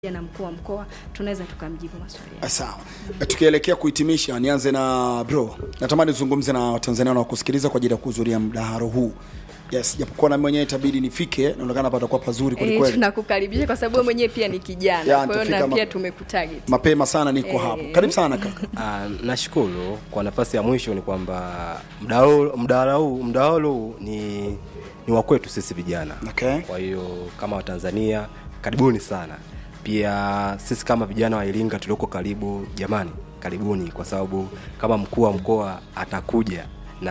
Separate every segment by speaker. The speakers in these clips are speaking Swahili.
Speaker 1: na mkuu wa mkoa tunaweza tukamjibu maswali yake.
Speaker 2: Sawa, tukielekea kuhitimisha, nianze na bro. Natamani uzungumze na Watanzania wanaokusikiliza kwa ajili ya kuhudhuria mdahalo huu. Yes, japokuwa na mwenyewe itabidi nifike, naonekana hapa patakuwa pazuri kweli
Speaker 1: Eh,
Speaker 2: kweli.
Speaker 1: tunakukaribisha kwa sababu wewe mwenyewe pia ni kijana,
Speaker 2: Ya,
Speaker 1: kwa hiyo
Speaker 2: nitafika
Speaker 1: na
Speaker 2: ma-
Speaker 1: pia tumekutarget.
Speaker 2: Mapema sana niko
Speaker 1: Eh.
Speaker 2: hapo. Karibu sana kaka.
Speaker 3: Ah, nashukuru kwa nafasi ya mwisho ni kwamba mdahalo mdahalo huu mdahalo huu ni ni wa kwetu sisi vijana.
Speaker 2: Okay.
Speaker 3: Kwa hiyo kama Watanzania karibuni sana. Pia sisi kama vijana wa Iringa tulioko karibu, jamani, karibuni kwa sababu kama mkuu wa mkoa atakuja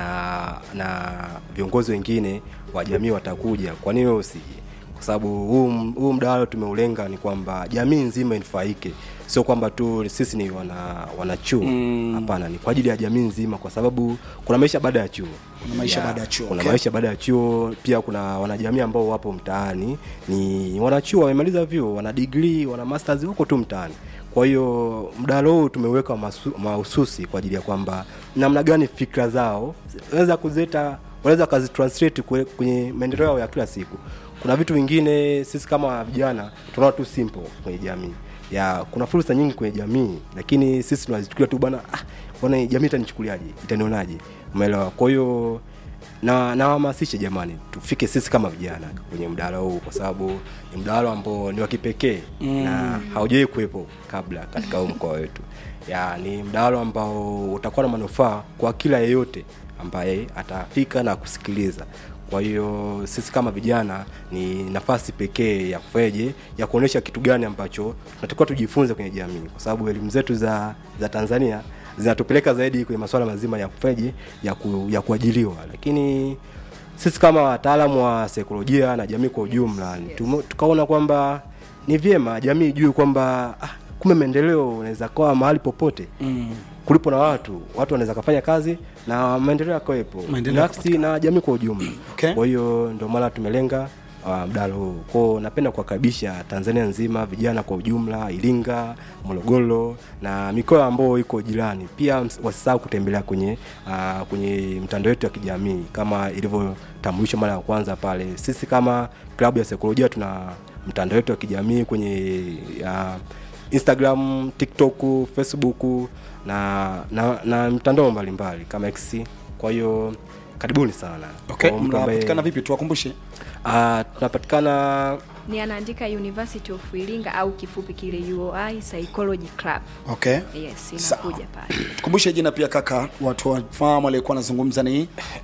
Speaker 3: na na viongozi wengine wa jamii watakuja, kwa nini wewe usije? Kwa sababu huu huu mdahalo tumeulenga ni kwamba jamii nzima inufaike, sio kwamba tu sisi ni wana wanachuo hapana, ni kwa ajili ya jamii nzima, kwa sababu kuna maisha baada ya chuo
Speaker 2: Kuna maisha baada ya chuo,
Speaker 3: kuna
Speaker 2: okay.
Speaker 3: maisha baada ya chuo pia kuna wanajamii ambao wapo mtaani ni wanachuo wamemaliza vyuo wana degree wana masters huko tu mtaani kwa hiyo mdahalo huu tumeweka masu- mahususi kwa ajili ya kwamba namna gani fikra zao wanaweza kuzileta wanaweza wakazitranslate kwe- kwenye maendeleo yao ya kila siku kuna vitu vingine sisi kama vijana tunaona tu simple kwenye jamii ya kuna fursa nyingi kwenye jamii lakini sisi tunazichukulia tu bwana ah, bwana jamii itanichukuliaje itanionaje umeelewa kwa hiyo na nawahamasishe jamani tufike sisi kama vijana kwenye mdahalo huu kwa sababu ni mdahalo ambao ni wa kipekee mm. na haujawahi kuwepo kabla katika huu mkoa wetu ya ni mdahalo ambao utakuwa na manufaa kwa kila yeyote ambaye atafika na kusikiliza kwa hiyo sisi kama vijana ni nafasi pekee ya kufanyaje ya kuonyesha kitu gani ambacho tunatakiwa tujifunze kwenye jamii kwa sababu elimu zetu za za tanzania zinatupeleka zaidi kwenye masuala mazima ya kufanyaje ya, ku, ya kuajiliwa lakini sisi kama wataalamu wa saikolojia na jamii kwa ujumla yes. tukaona kwamba ni vyema jamii ijue kwamba ah, kumbe maendeleo unaweza kawa mahali popote mm. kulipo na watu watu wanaweza kafanya kazi na maendeleo yakawepo
Speaker 2: Maendeleo
Speaker 3: binafsi na jamii kwa ujumla
Speaker 2: Okay.
Speaker 3: kwa hiyo ndio maana tumelenga uh, mdahalo huu kwao napenda kuwakaribisha tanzania nzima vijana kwa ujumla iringa morogoro na mikoa ambayo iko jirani pia ms- wasisahau kutembelea kwenye uh, kwenye mtandao wetu ya kijamii kama ilivyotambulishwa mara ya kwanza pale sisi kama klabu ya saikolojia tuna mtandao wetu wa kijamii kwenye uh, instagram tiktok facebook na na, na mtandao mbalimbali kama x kwa hiyo karibuni sana
Speaker 2: Okay,
Speaker 3: Kwa mtu ambaye-
Speaker 2: mnapatikana vipi tuwakumbushe?
Speaker 3: Ah, tunapatikana
Speaker 1: Ni anaandika University of Iringa au kifupi kile UOI Psychology Club.
Speaker 2: Okay.
Speaker 1: Yes,
Speaker 2: Sawa.
Speaker 1: inakuja pale.
Speaker 2: Tukumbushe jina pia kaka, watu wafahamu aliyekuwa anazungumza ni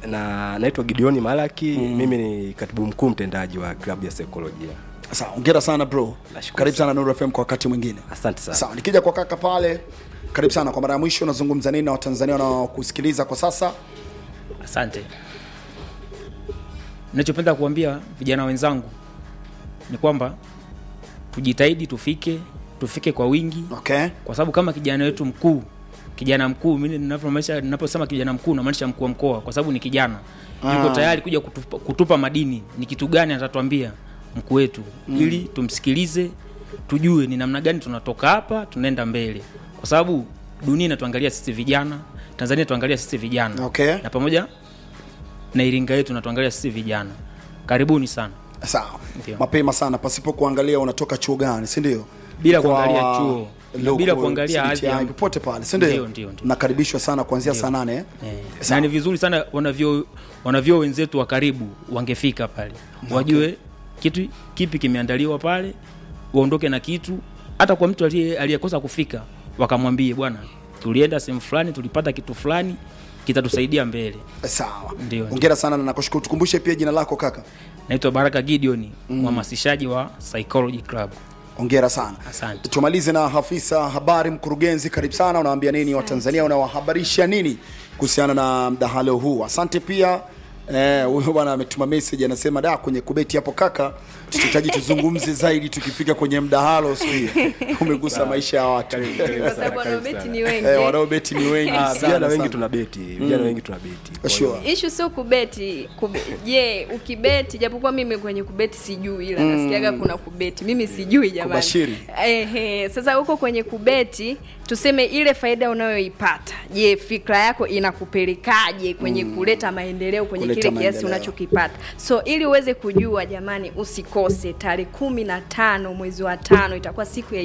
Speaker 3: na naitwa gideoni malaki mm. mimi ni katibu mkuu mtendaji wa klabu ya saikolojia
Speaker 2: Sawa, hongera sana bro.
Speaker 3: Nashukuru
Speaker 2: Karibu sana Nuru FM kwa wakati mwingine.
Speaker 3: asante sana
Speaker 2: Sawa, nikija kwa kaka pale, karibu sana kwa mara ya mwisho, unazungumza nini na Watanzania wanaokusikiliza kwa sasa?
Speaker 4: Asante. Ninachopenda kuambia vijana wenzangu ni kwamba tujitahidi tufike, tufike kwa wingi,
Speaker 2: Okay.
Speaker 4: kwa sababu kama kijana wetu mkuu, kijana mkuu, mimi ninavyomaanisha, ninaposema kijana mkuu namaanisha mkuu wa mkoa, kwa sababu ni kijana yuko tayari kuja kutupa, kutupa madini. Ni kitu gani atatuambia mkuu wetu, ili tumsikilize, tujue ni namna gani tunatoka hapa tunaenda mbele, kwa sababu dunia inatuangalia sisi vijana, Tanzania tuangalia sisi vijana
Speaker 2: Okay.
Speaker 4: na pamoja na Iringa yetu natuangalia sisi vijana. Karibuni sana.
Speaker 2: Sawa.
Speaker 4: Ndio.
Speaker 2: Mapema sana pasipo kuangalia unatoka chuo gani, si ndio?
Speaker 4: Bila
Speaker 2: Kwa
Speaker 4: kuangalia chuo,
Speaker 2: local
Speaker 4: bila kuangalia
Speaker 2: CBTI,
Speaker 4: hadhi ya-
Speaker 2: popote pale, si
Speaker 4: Ndio,
Speaker 2: ndio?
Speaker 4: ndio, ndio.
Speaker 2: Nakaribishwa sana kuanzia saa nane. eh?
Speaker 4: Eh,
Speaker 2: Sawa.
Speaker 4: na ni vizuri sana wanavyo wanavyo wenzetu wa karibu wangefika pale wajue kitu kipi kimeandaliwa pale, waondoke na kitu. Hata kwa mtu aliye- aliyekosa kufika, wakamwambie bwana, tulienda sehemu fulani, tulipata kitu fulani, kitatusaidia mbele.
Speaker 2: Sawa.
Speaker 4: Ndio.
Speaker 2: Hongera sana na nakushukuru. Tukumbushe pia jina lako kaka.
Speaker 4: Naitwa Baraka Gideon, mhamasishaji wa Psychology Club.
Speaker 2: Hongera sana.
Speaker 4: Asante.
Speaker 2: Tumalize na afisa habari mkurugenzi, karibu sana. Unawaambia nini Watanzania, unawahabarisha nini kuhusiana na mdahalo huu? Asante pia eh, huyo bwana ametuma message anasema, da, kwenye kubeti hapo kaka, tutahitaji tuzungumze zaidi tukifika kwenye mdahalo siku hiyo. Umegusa maisha ya watu
Speaker 1: Kwa sababu wanaobeti ni wengi.
Speaker 2: eh, wanaobeti ni wengi
Speaker 3: Ah,
Speaker 2: sana,
Speaker 3: vijana wengi
Speaker 2: sana.
Speaker 3: tuna beti vijana wengi tuna beti Kwa
Speaker 2: Sure.
Speaker 3: hiyo-
Speaker 1: Ishu sio kubeti. Kube, je, ukibeti japokuwa mimi kwenye kubeti sijui ila nasikiaga kuna kubeti. Mimi sijui jamani.
Speaker 2: Kubashiri.
Speaker 1: Ehe, sasa huko kwenye kubeti tuseme ile faida unayoipata. Je, fikra yako inakupelekaje kwenye kuleta maendeleo kwenye
Speaker 2: Kuleta
Speaker 1: kile kiasi
Speaker 2: maendeleo.
Speaker 1: unachokipata. So ili uweze kujua jamani usikose usikose tarehe kumi na tano mwezi wa tano itakuwa siku ya